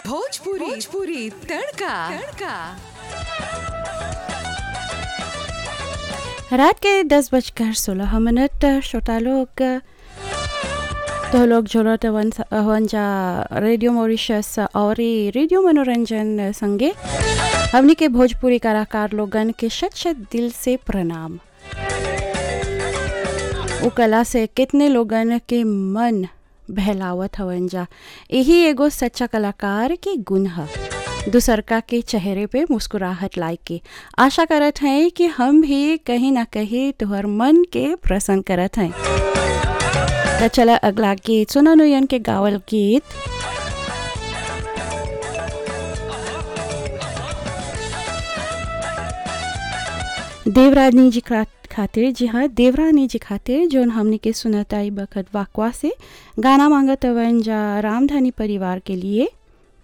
भोजपुरी भोजपुरी तड़का तड़का रात के दस बजकर सोलह मिनट श्रोता लोग तो लोग जोड़त हवन हवन जा रेडियो मॉरिशस और ई रेडियो मनोरंजन संगे हमनी के भोजपुरी कलाकार लोगन के शत शत दिल से प्रणाम वो कला से कितने लोगन के मन बहलावत हवन जा यही एगो सच्चा कलाकार के गुण है दूसरका के चेहरे पे मुस्कुराहट लाई के आशा करत हैं कि हम भी कहीं ना कहीं तुहर मन के प्रसन्न करत हैं तो चला अगला गीत सुना नुयन के गावल गीत देवरानी जी खा- खातिर जी हाँ देवरानी जी खातिर जोन हमने के सुनताई बखत वाकवा से गाना मांगत हवन जा रामधानी परिवार के लिए